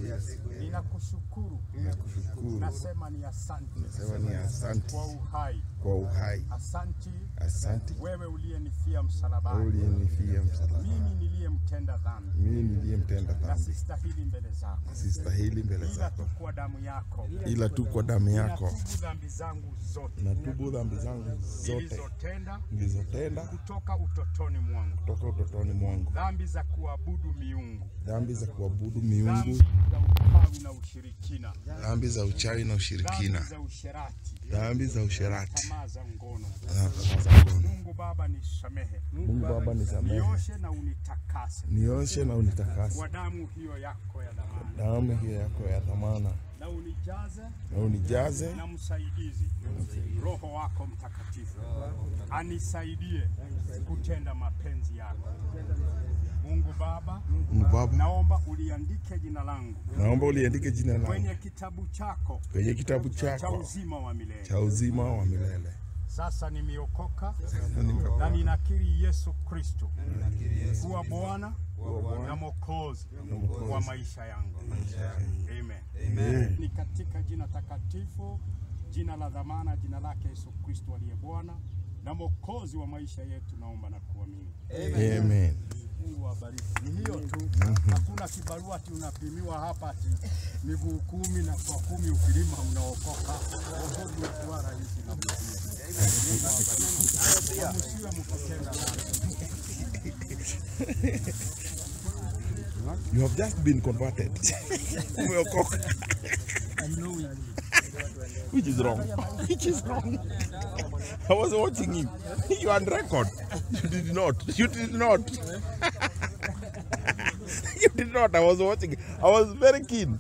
Ninakushukuru, Nakushukuru, nasema ni asante nasema ni asante kwa uhai. kwa uhai. Asanti Asante wewe uliyenifia wewe msalabani, uliyenifia msalaba, mimi niliyemtenda dhambi mimi niliyemtenda na dhambi, sistahili mbele zako, sistahili mbele ila zako, tu kwa damu yako ila tu kwa damu yako natubu dhambi zangu zote natubu dhambi zangu zote nilizotenda nilizotenda kutoka utotoni mwangu, kutoka utotoni mwangu, dhambi za kuabudu miungu, dhambi za kuabudu dhambi miungu, za uchawi na ushirikina, dhambi za uchawi na dhambi ushirikina, za usherati, dhambi za usherati tamaa za ngono. na tamaa za ngono. Mungu Baba nisamehe, Mungu Baba nisamehe, nioshe na unitakase nioshe na unitakase kwa damu hiyo yako ya dhamana, damu hiyo yako ya dhamana, na unijaze na unijaze na msaidizi Roho wako Mtakatifu anisaidie kutenda mapenzi yako. Mungu Baba, Mungu Baba, naomba uliandike jina langu naomba uliandike jina langu kwenye kitabu chako kwenye kitabu cha chako uzima wa milele. cha uzima wa milele. Sasa nimeokoka Na nimeokoka. na ninakiri Yesu Kristo kuwa Bwana na Mwokozi wa maisha yangu. Amen. Ni katika jina takatifu, jina la dhamana, jina lake Yesu Kristo aliye Bwana na Mwokozi wa maisha yetu, naomba na kuamini. Amen. Mungu awabariki. Ni hiyo tu, hakuna kibarua ati unapimiwa hapa ati miguu kumi na kwa kumi ukilima unaokoka. Wokovu ukiwa rahisi na mzuri. Mungu awabariki. Msiwe mkitenda dhambi. You have just been converted. Umeokoka. Which is wrong. Which is wrong. I was watching him. You are on record. You did not. You did not. you did not. I was watching. I was very keen.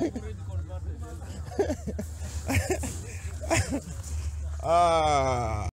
ah.